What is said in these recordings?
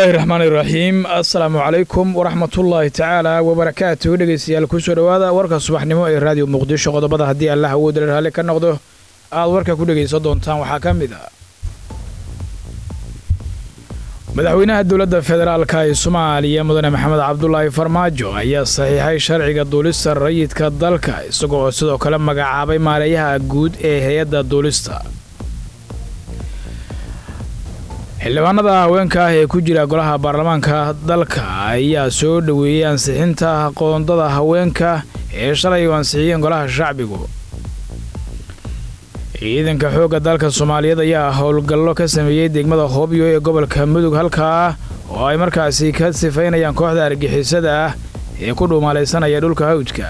bismillaahi raxmaan iraxiim assalaamu calaykum waraxmatullaahi tacaala wabarakaatu dhegeystayaal kusoo dhowaada warka subaxnimo ee raadiyo muqdisho qodobada haddii allah awoodale raalli ka noqdo aad warka ku dhegaysan doontaan waxaa ka mid ah madaxweynaha dowladda federaalka ee soomaaliya mudane maxamed cabdulaahi farmaajo ayaa saxiixay sharciga duulista rayidka dalka isagoo sidoo kale magacaabay maareeyaha guud ee hay-adda duulista xildhibaanada haweenka ah ee ku jira golaha baarlamaanka dalka ayaa soo dhoweeyey ansixinta qoondada haweenka ee shalay u ansixiyeen golaha shacbigu ciidanka xoogga dalka soomaaliyeed ayaa howlgallo ka sameeyey degmada hoobyo ee gobolka mudug halkaa oo ay markaasi ka sifaynayaan kooxda argixisada ah ee ku dhuumaalaysanaya dhulka hawdka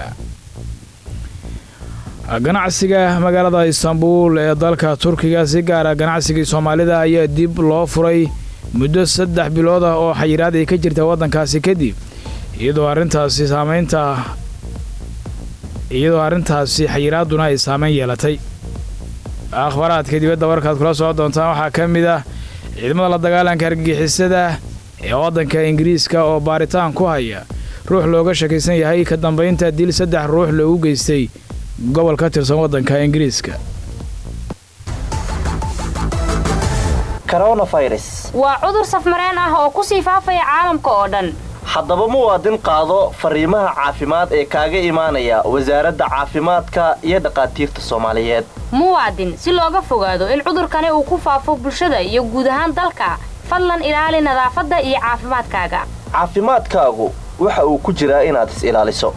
ganacsiga magaalada istanbuul ee dalka turkiga si gaara ganacsigii soomaalida ayaa dib loo furay muddo saddex bilood ah oo xayiraad ay ka jirta waddankaasi kadib iyadoo arrintaasi saamaynta iyadoo arrintaasi xayiraadduna ay saameyn yeelatay akhbaaraadka dibadda warkaad kula socon doontaan waxaa ka mid ah ciidamada la dagaalanka argagixisada ee waddanka ingiriiska oo baaritaan ku haya ruux looga shakaysan yahay ka dambaynta dil saddex ruux loogu geystay gobol ka tirsan waddanka ingiriiska waa cudur safmareen ah oo ku sii faafaya caalamka oo dhan haddaba muwaadin qaado fariimaha caafimaad ee kaaga imaanaya wasaaradda caafimaadka iyo dhakhaatiirta soomaaliyeed muwaadin si looga fogaado in cudurkani uu ku faafo bulshada iyo guud ahaan dalka fadlan ilaali nadaafadda iyo caafimaadkaaga caafimaadkaagu waxa uu ku jiraa inaad is ilaaliso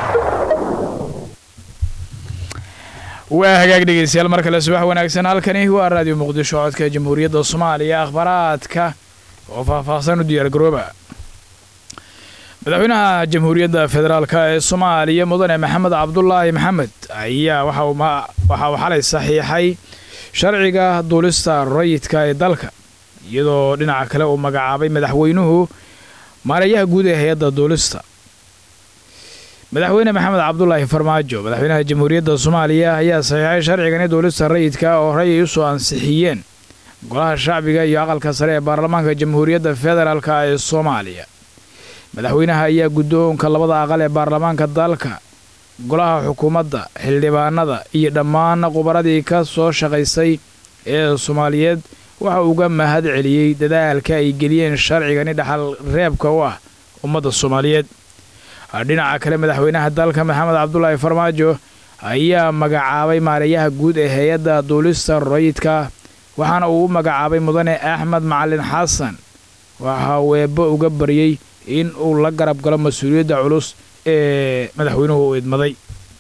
waa hagaag dhegeystayaal mar kale subax wanaagsan halkani waa raadiyo muqdisho codka jamhuuriyadda soomaaliya akhbaaraadka oo faahfaahsan u diyaargarooba madaxweynaha jamhuuriyadda federaalk ee soomaaliya mudane maxamed cabdulaahi maxamed ayaa waxa uu xalay saxiixay sharciga duulista rayidka ee dalka iyadoo dhinaca kale uu magacaabay madaxweynuhu maareeyaha guud ee hay-adda duulista madaxweyne maxamed cabdulaahi farmaajo madaxweynaha jamhuuriyadda soomaaliya ayaa saxiixay sharcigani duulista rayidka oo horay ay u soo ansixiyeen golaha shacbiga iyo aqalka sare ee baarlamaanka jamhuuriyadda federaalk ee soomaaliya madaxweynaha ayaa guddoonka labada aqal ee baarlamaanka dalka golaha xukuumadda xildhibaanada iyo dhammaan qubaradii ka soo shaqaysay ee soomaaliyeed waxa uga mahad celiyey dadaalka ay geliyeen sharcigani dhaxal reebka u ah ummadda soomaaliyeed dhinaca kale madaxweynaha dalka maxamed cabdulaahi farmaajo ayaa magacaabay maareeyaha guud ee hay-adda duulista rayidka waxaana uu u magacaabay mudane axmed macalin xasan waxa uu eebbo uga baryey in uu la garab galo mas-uuliyadda culus ee madaxweynuhu u idmaday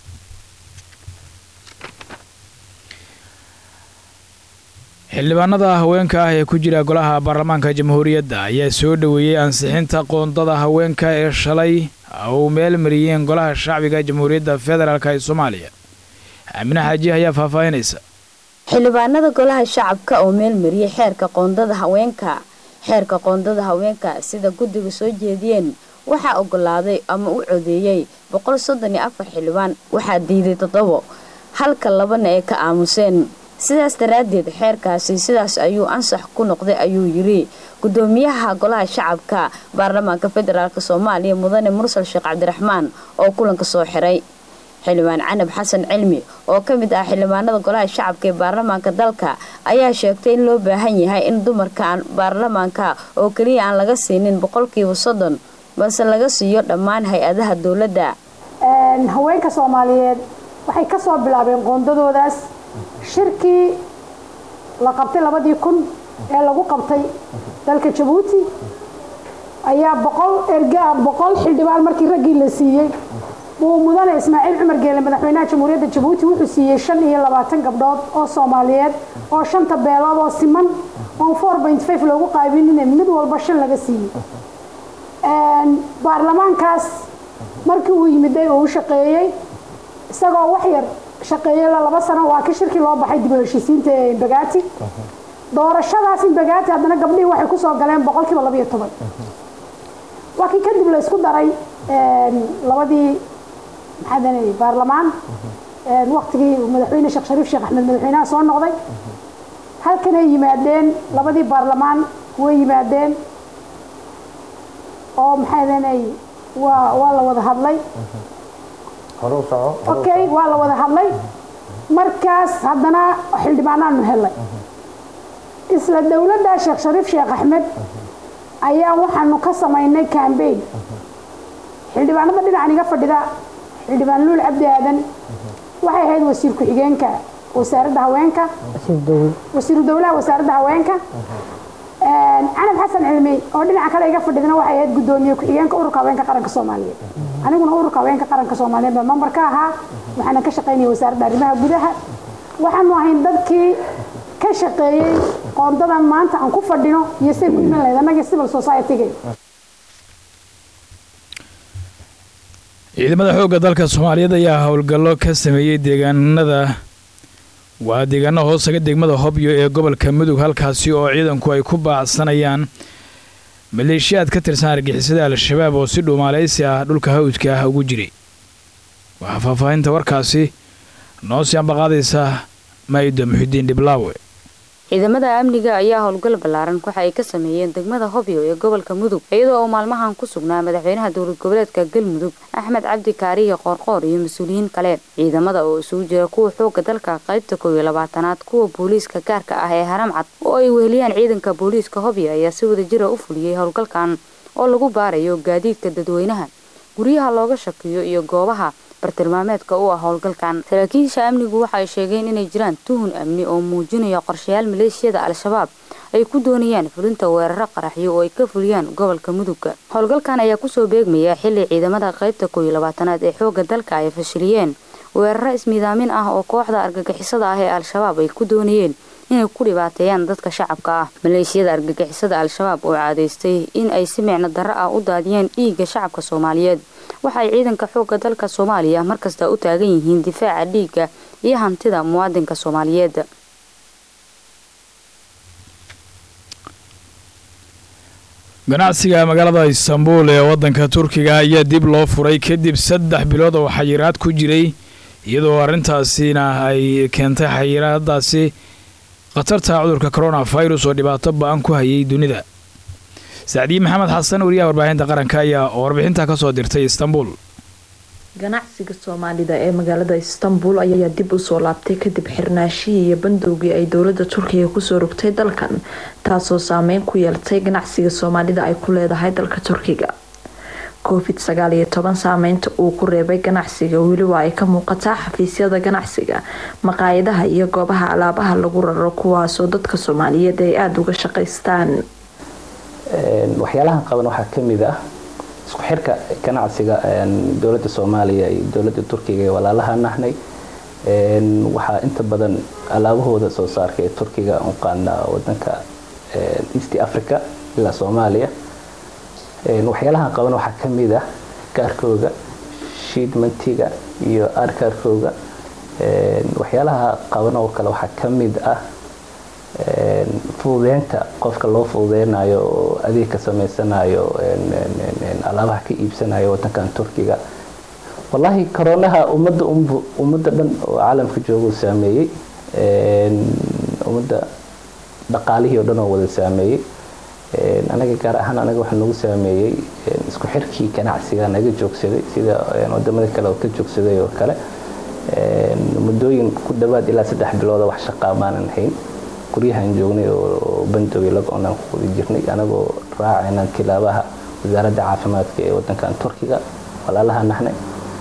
xildhibaanada haweenka ah ee ku jira golaha baarlamaanka jamhuuriyadda ayaa soo dhoweeyey ansixinta qoondada haweenka ee shalay uu meel mariyeen golaha shacbiga jamhuuriyadda federaalk ee soomaaliya aamine xaaji ayaa faahfaahinaysa xildhibaanada golaha shacabka oo meel mariyey xeerka qoondada haweenka xeerka qoondada haweenka sida guddiga soo jeediyeen waxaa ogolaaday ama u codeeyey boqol soddon iyo afar xildhibaan waxaa diiday toddobo halka labana ay ka aamuseen sidaas daraaddeed xeerkaasi sidaas ayuu ansax ku noqday ayuu yiri gudoomiyaha golaha shacabka baarlamaanka federaalk soomaaliya mudane mursal sheekh cabdiraxmaan oo kulanka soo xiray xildhibaan canab xasan cilmi oo ka mid ah xildhibaanada golaha shacabka ee baarlamaanka dalka ayaa sheegtay in loo baahan yahay in dumarka baarlamaanka oo keliya aan laga siinin boqolkiiba soddon balse laga siiyo dhammaan hay-adaha dowladda haweenka soomaaliyeed waxay kasoo bilaabeen qoondadoodaas shirkii la qabtay labadii kun ee lagu qabtay dalka jabuuti ayaa boqol erga boqol xildhibaan markii raggii la siiyey uu mudane ismaaciil cumar geele madaxweynaha jamhuuriyadda jabuuti wuxuu siiyey shan iyo labaatan gabdhood oo soomaaliyeed oo shanta beelood oo siman oon four point five loogu qaybinine mid walba shan laga siiyey baarlamaankaas markii uu yimiday uu u shaqeeyey isagoo wax yar shaqeeyey laba sano waa ka shirkii loo baxay dib u heshiisiinta ee imbagaati doorashadaas imbagaati haddana gabdhihii waxay kusoo galeen boqolkiiba labayo toban waa kii kadib la isku daray labadii maxaadanay baarlamaan waktigii madaxweyne sheekh shariif sheekh axmed madaxweynaha soo noqday halkanay yimaadeen labadii baarlamaan way yimaadeen oo maxay ahaynay waa waa la wada hadlay okay waa la wada hadlay markaas haddana xildhibaanaanu helay isla dowladda sheekh shariif sheekh axmed ayaa waxaanu ka samaynay cambaign xildhibaanada dhinacan iga fadhida xildhibaan luul cabdi aadan waxay ahayd wasiir ku-xigeenka wasaaradda haweenka wasiiru dowlaha wasaaradda haweenka canab xasan cilmi oo dhinaca kale iga fadhidana waxay ahayd guddoomiye ku-xigeenka ururka haweenka qaranka soomaaliyeed aniguna ururka haweenka qaranka soomaaliyeed baa member ka ahaa waxaana ka shaqaynaya wasaaradda arrimaha gudaha waxaanu ahayn dadkii ka shaqeeyey qoondadan maanta aan ku fadhino iyo say ku iman lahayd annagii civil society-ga ciidamada xoogga dalka soomaaliyeed ayaa howlgallo ka sameeyey deegaanada waa deegaano hoosaga degmada hobyo ee gobolka mudug halkaasi oo ciidanku ay ku baacsanayaan maleeshiyaad ka tirsan argixisada al-shabaab oo si dhuumaaleysi ah dhulka hawdka ah ugu jiray waxaa faahfaahinta warkaasi noo sii ambaqaadaysa maayida muxidiin dhiblaawe ciidamada amniga ayaa howlgal ballaaran waxa ay ka sameeyeen degmada hobyo ee gobolka mudug iyadoo oo maalmahan ku sugnaa madaxweynaha dowlad goboleedka galmudug axmed cabdi kaariye qoorqoor iyo mas-uuliyiin kale ciidamada oo isugu jira kuwa xooga dalka qaybta koob iyo labaatanaad kuwa booliiska gaarka ah ee haramcad oo ay weheliyaan ciidanka booliiska hobyo ayaa si wada jira u fuliyey howlgalkan oo lagu baarayo gaadiidka dadweynaha guryaha looga shakiyo iyo goobaha bartilmaameedka u ah howlgalkan saraakiisha amnigu waxa ay sheegeen inay jiraan tuhun amni oo muujinaya qorshayaal maleeshiyada al-shabaab ay ku doonayaan fulinta weeraro qaraxyo oo ay ka fuliyaan gobolka mudugga howlgalkan ayaa kusoo beegmaya xilli ciidamada qaybta koob iyo labaatanaad ee xoogga dalka ay fashiliyeen weeraro ismiidaamin ah oo kooxda argagixisada ah ee al-shabaab ay ku doonayeen inay ku dhibaateeyaan dadka shacabka ah maleeshiyada argagixisada al-shabaab oo caadaystay in ay si micno darro ah u daadiyeen dhiigga shacabka soomaaliyeed waxaay ciidanka xoogga dalka soomaaliya markasta u taagan yihiin difaaca dhiigga iyo hantida muwaadinka soomaaliyeed ganacsiga magaalada istanbul ee waddanka turkiga ayaa dib loo furay kadib saddex bilood oo xayiraad ku jiray iyadoo arrintaasina ay keentay xayiraadaasi khatarta cudurka coronavirus oo dhibaato ba-an ku hayay dunida sacdiye maxamed xasan wariyaha warbaahinta qaranka ayaa warbixinta kasoo dirtay istanbul ganacsiga soomaalida ee magaalada istanbul ayaa dib usoo laabtay kadib xirnaashihii iyo bandowgii ay dowlada turkiga kusoo rogtay dalkan taasoo saameyn ku yeeltay ganacsiga soomaalida ay ku leedahay dalka turkiga covid sagaal iyo toban saameynta uu ku reebay ganacsiga weli waa ay ka muuqataa xafiisyada ganacsiga maqaayadaha iyo goobaha alaabaha lagu raro kuwaasoo dadka soomaaliyeed ay aada uga shaqaystaan waxyaalahan qaban waxaa kamid ah isku xirka ganacsiga dowlada soomaaliya iyo dowlada turkiga ee walaalaha nahnay waxaa inta badan alaabahooda soo saarka ee turkiga uqaana wadanka east africa ilaa soomaaliya waxyaalahan qaban waxaa kamid ah kaarkooga shiidmantiga iyo arkaarkooga waxyaalaha qaban oo kale waxaa kamid ah fududeynta qofka loo fududeynayo oo adeeg ka sameysanayo alaabaha ka iibsanayo wadankan turkiga wallaahi koronaha ummadda ummadda dhan oo caalamka jooga saameeyey ummadda dhaqaalihii oo dhan oo wada saameeyey anaga gaar ahaan anaga waxaa nagu saameeyey isku xirkii ganacsiga naga joogsaday sida wadamada kale oo ka joogsaday oo kale muddooyin ku dhawaad ilaa saddex bilooda wax shaqaa maanan hayn guryahan joognay oo bandoway lago-onaan ku wada jirnay anagoo raacayna tilaabaha wasaaradda caafimaadka ee wadankan turkiga walaalaha nahnay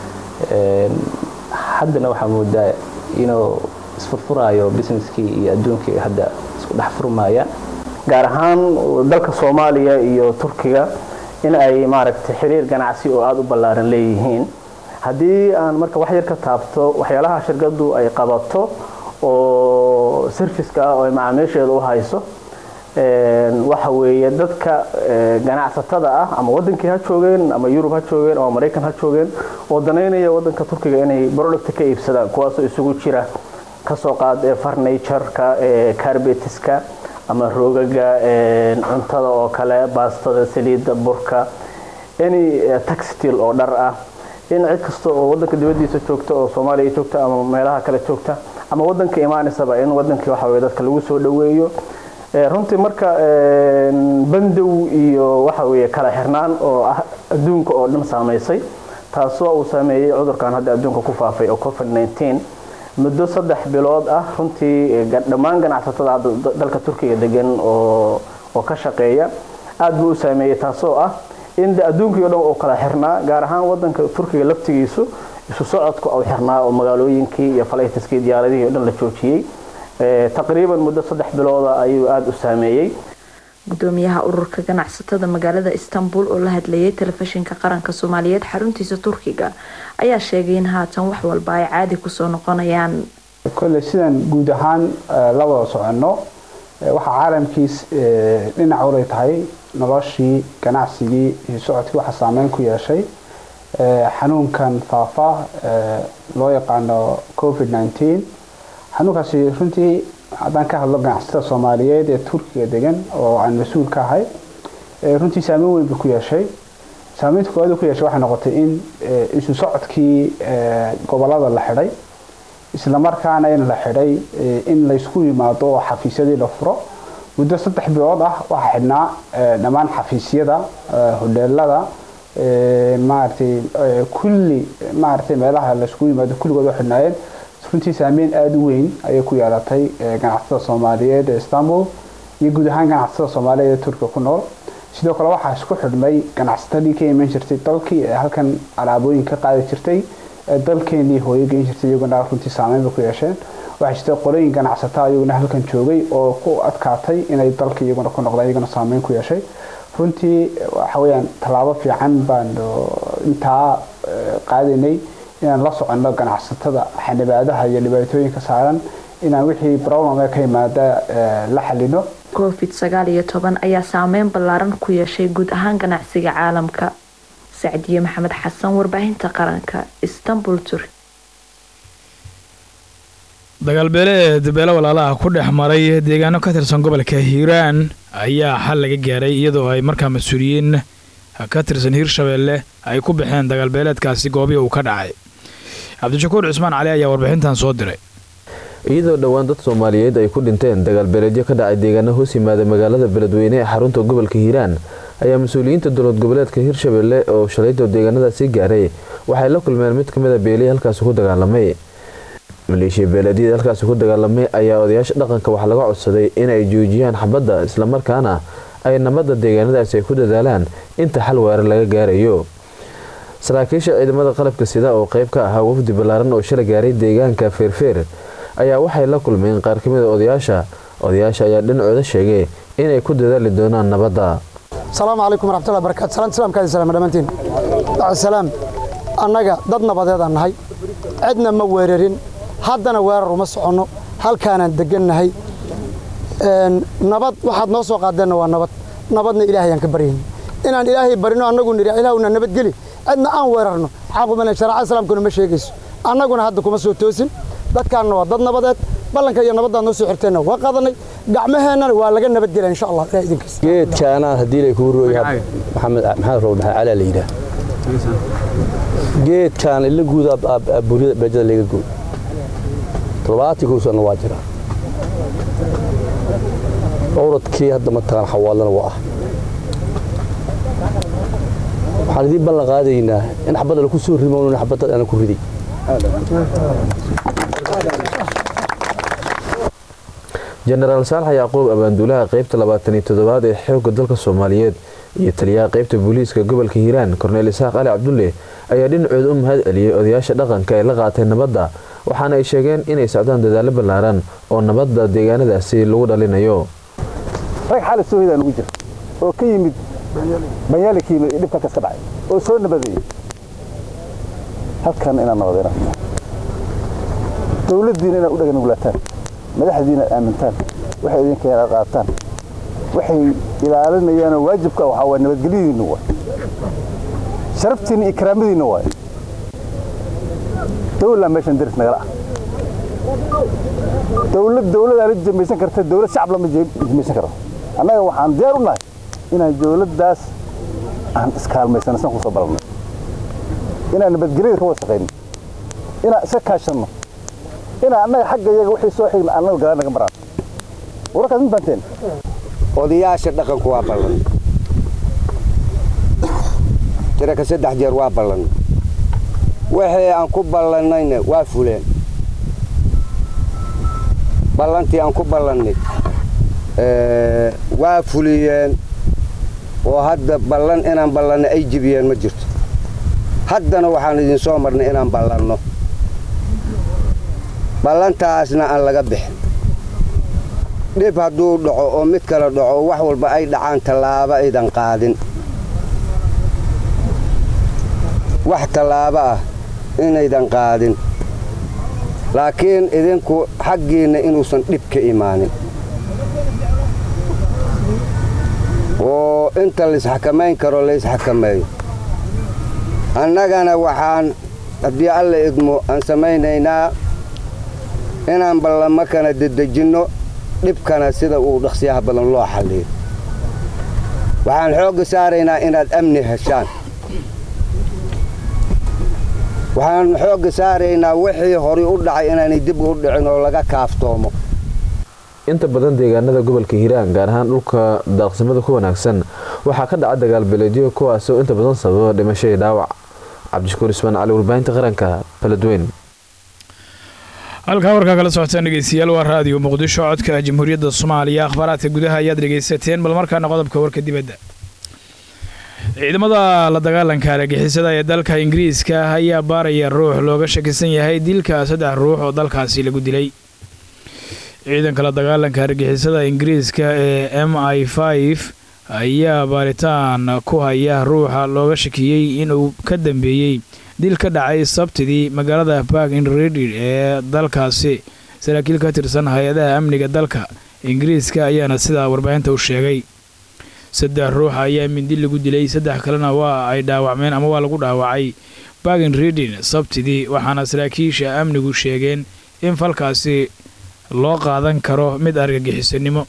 haddana waxaa moodaa inuu isfurfuraayo businesskii iyo adduunkii hadda isku dhex furmayaan gaar ahaan dalka soomaaliya iyo turkiga in ay maaragtay xiriir ganacsi oo aada u ballaaran leeyihiin haddii aan marka wax yar ka taabto waxyaalaha shirkadu ay qabato oo serviska ah oo ay macaamiisheeda u hayso waxa weeye dadka ganacsatada ah ama wadankii ha joogeen ama yurub ha joogeen ama maraykan ha joogeen oo danaynaya wadanka turkiga inay producta ka iibsadaan kuwaasoo isugu jira kasoo qaad farnatureka carbetiska ama roogaga cuntada oo kale baastada saliidda burka any taxtil oo dhar ah in cid kasta oo wadanka dibadiisa joogta oo soomaaliya joogta ama meelaha kale joogta ama wadanka imaanaysaba in wadankii waxa weye dadka lagu soo dhaweeyo runtii marka bandow iyo waxa weeye kala xirnaan oo ah adduunka oo dhan saamaysay taasoo uu saameeyey cudurkan hadda adduunka ku faafay oo covid 19 muddo saddex bilood ah runtii dhammaan ganacsatada hadda dalka turkiga degan oo oo ka shaqeeya aad buu u saameeyey taasoo ah in adduunkii o dhan uu kala xirnaa gaar ahaan wadanka turkiga laftigiisu isu socodku uu xirnaa oo magaalooyinkii iyo falaytiskii diyaaradihii o dhan la joojiyey taqriiban muddo saddex bilooda ayuu aada u saameeyey gudoomiyaha ururka ganacsatada magaalada istanbul oo la hadlayay telefishinka qaranka soomaaliyeed xaruntiisa turkiga ayaa sheegay in haatan wax walba ay caadi kusoo noqonayaan kolley sidaan guud ahaan la wada soconno waxaa caalamkiis dhinac walay tahay noloshii ganacsigii iyo socodkii waxaa saameyn ku yeeshay xanuunkan faafa loo yaqaano covid 19 xanuunkaasi runtii haddaan ka hadlo ganacsatada soomaaliyeed ee turkiga degan oo aan mas-uul ka ahay runtii saameyn weyn buu ku yeeshay saameynta koowaad ku yeeshay waxay noqotay in isu socodkii gobolada la xidhay islamarkaana in la xidhay in laysku yimaado oo xafiisyadii la furo muddo saddex bilood ah waxaa xidhnaa dhammaan xafiisyada hodheelada maaragtay kulli maaragtay meelaha laysku yimaado kulligood oo xidhnaayeen runtii saameyn aada u weyn ayay ku yeelatay ganacsatada soomaaliyeed ee istanbul iyo guud ahaan ganacsatada soomaaliyeed ee turkiga ku nool sidoo kale waxaa isku xidhmay ganacsatadii ka iman jirtay dalkii ee halkan alaabooyin ka qaadi jirtay ee dalkeenii hooyo geyn jirtay iyaguna runtii saameyn bay ku yeesheen waxaa jirta qolooyin ganacsataa iyaguna halkan joogay oo ku adkaatay inay dalka iyaguna ku noqdaan iyaguna saameyn ku yeeshay runtii waxa weeyaan tallaabo fiican baan intaa qaadaynay inaan la soconno ganacsatada xanibaadaha iyo dhibaatooyinka saaran inaan wixii problem ka yimaada la xalino covid sagaal iyo toban ayaa saameyn ballaaran ku yeeshay guud ahaan ganacsiga caalamka sacdiye maxamed xasan warbaahinta qaranka istanbul turk dagaalbeele ee dabeelo walaalaha ku dhex maray deegaano ka tirsan gobolka hiiraan ayaa xal laga gaaray iyadoo ay markaa mas-uuliyiin ka tirsan hiirshabeelle ay ku baxeen dagaalbeeleedkaasi goobihii uu ka dhacay cabdishakuur cismaan cali ayaa warbixintan soo diray iyadoo dhowaan dad soomaaliyeed ay ku dhinteen dagaalbeeleedyo ka dhacay deegaano hoos yimaada magaalada beledweyne ee xarunta gobolka hiiraan ayaa mas-uuliyiinta dowlad goboleedka hiirshabeelle oo shalayto deegaanadaasi gaaray waxay la kulmeen mid ka mid a beelihii halkaasi ku dagaalamay maleeshiya beeleedyada halkaasi ku dagaalamay ayaa odayaasha dhaqanka waxaa laga codsaday inay joojiyaan xabadda islamarkaana ay nabadda deegaanadaasi ay ku dadaalaan inta xal weerar laga gaarayo saraakiisha ciidamada qalabka sida oo qayb ka ahaa wafdi ballaaran oo shala gaaray deegaanka feerfeer ayaa waxay la kulmeen qaar ka mid a odayaasha odayaasha ayaa dhinacooda sheegay inay ku dadaali doonaan nabadda asalaamu calaykum waraxmatullahi barakatu salaan islaamkaadi salaam dhammaantiin salaam annaga dad nabadeedaan nahay cidna ma weerarin haddana weerar uma soconno halkaanaan degannahay nabad waxaad noo soo qaadeenna waa nabad nabadna ilaahayaan ka baryayna inaan ilaahay barino annagu nidhi ilaahuna nabadgeli cidna aan weerarno xaqumale sharaca islaamkuna ma sheegayso annaguna hadda kuma soo toosin dadkaanna waa dad nabadeed ballanka iyo nabaddaad noo soo xirteenna waa qaadanay gacmaheennana waa laga nabadgelya insha allah ilaah idinkiisa geedkaanaan haddii lay kugu rooy maxamed maxamed rowl maxamed calaa la yidhaah geedkaan ila guuda burida beejada laga gooy toddobaatii kow sanna waa jiraa owradkii hadda mataqaan xawaalana waa ah waxaan idiin ballan qaadaynaa in xabadda laku soo rimoon xabadda ana ku riday jenaraal saalax yacquub abaanduulaha qaybta labaataniyo toddobaad ee xoogga dalka soomaaliyeed iyo taliyaha qaybta booliiska gobolka hiiraan korneel isaaq cali cabdulle ayaa dhinacooda u mahad celiyey odayaasha dhaqanka ee la qaatay nabadda waxaana ay sheegeen inay socdaan dadaallo ballaaran oo nabadda deegaanadaasi lagu dhalinayo rag xaala soo hidaan ugu jira oo ka yimid banyaali ka yimid dhibka kas ka dhacay oo soo nabadeeyey halkan inaad nabadeena dowladdiina inaad u dhaganugulaataan madaxdiina aad aamintaan waxay idinka inaad qaataan waxay ilaalinayaanoo waajibka waxaa waa nabadgelyadiinna waay sharaftiinna iyo karaamadiinna waay dowlaa meeshan daris nagala ah dowlad dowladaa la jamaysan karta dowlad shacab lama jamaysan karo annaga waxaan diyaar u nahay inaan dowladdaas aan iskaalmaysano san kusoo balannay inaan nabadgelyada ka wada shaqayno inaan iska kaashanno inaan annaga xagga iyaga wixii soo xigna annaga galaan naga maraan warkaas ma fahanteen odayaasha dhaqanku waa ballan tiraka saddex jeer waa ballan wixii aan ku ballannayna waa fuleen ballantii aan ku ballannay waa fuliyeen oo hadda ballan inaan ballanno ay jibiyeen ma jirto haddana waxaan idin soo marnay inaan ballanno ballantaasna aan laga bixin dhib hadduu dhaco oo mid kale dhaco wax walba ay dhacaan tallaabo aydan qaadin wax tallaabo ah inaydan qaadin laakiin idinku xaggiinna inuusan dhib ka imaanin oo inta laisxakamayn karo laisxakameeyo annagana waxaan haddii alla idmo aan samaynaynaa inaan ballamo kana dedejinno dhibkana sida uu dhaqsiyaha badan loo xalliyo waxaan xoogga saaraynaa inaad amni heshaan waxaan xoogga saaraynaa wixii horay u dhacay inaanay dib u dhicin oo laga kaaftoomo inta badan deegaanada gobolka hiiraan gaar ahaan dhulka daaqsimada ku wanaagsan waxaa ka dhaca dagaalbeeleedyo kuwaasoo inta badan sababa dhimasho iyo dhaawac cabdishakuur ismaan cali warbaahinta qaranka baladweyn halkaa warkaa kala socotaan dhegeystayaal waa raadiyo muqdisho codka jamhuuriyadda soomaaliya akhbaaraadka gudaha ayaad dhegaysateen bal markaana qodobka warka dibadda ciidamada la dagaalanka argagixisada ee dalka ingiriiska ayaa baaraya ruux looga shakisan yahay dilka saddex ruux oo dalkaasi lagu dilay ciidanka la dagaalanka argagixisada ingiriiska ee m i f ayaa baaritaan ku haya ruuxa looga shakiyey inuu ka dambeeyey dil ka dhacay sabtidii magaalada bark in redid ee dalkaasi saraakiil ka tirsan hay-adaha amniga dalka ingiriiska ayaana sidaa warbaahinta u sheegay saddex ruux ayaa mindi lagu dilay saddex kalena waa ay dhaawacmeen ama waa lagu dhaawacay barkin redin sabtidii waxaana saraakiisha amnigu sheegeen in falkaasi loo qaadan karo mid argagixisanimo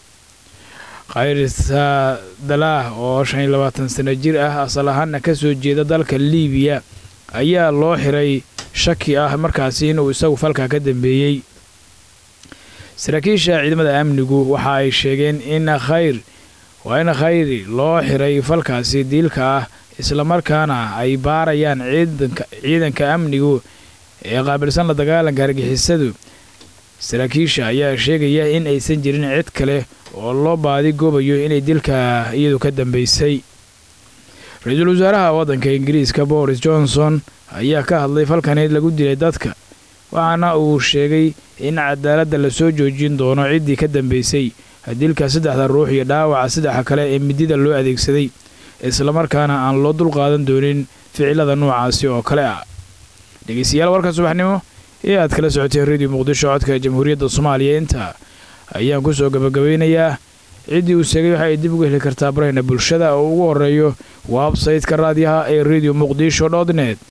khayrisa dalaah oo shan iyo labaatan sano jir ah asal ahaana ka soo jeeda dalka liibiya ayaa loo xiray shaki ah markaasi inuu isagu falka ka dambeeyey saraakiisha ciidamada amnigu waxa ay sheegeen in khayr waa in khayri loo xiray falkaasi diilka ah islamarkaana ay baarayaan ciidanka amnigu ee qaabilsan la dagaalanka argixisadu saraakiisha ayaa sheegaya in aysan jirin cid kale oo loo baadi goobayo inay dilka iyadu ka dambaysay ra-iisul wasaaraha waddanka ingiriiska boris johnson ayaa ka hadlay falkaneed lagu dilay dadka waxaana uu sheegay in cadaaladda lasoo joojin doono ciddii ka dambaysay dilka saddexda ruux iyo dhaawaca saddexa kale ee midida loo adeegsaday islamarkaana aan loo dulqaadan doonin ficilada noocaasi oo kale ah dhegeystayaal warka subaxnimo ee aad kala socoteen radio muqdisho codka jamhuuriyadda soomaaliya intaa ayaan ku soo gabagabeynayaa ciddii uu sheegay waxa ay dib uga heli kartaa barayna bulshada oo ugu horeeyo websaytka raadiyaha ee radio muqdisho dot net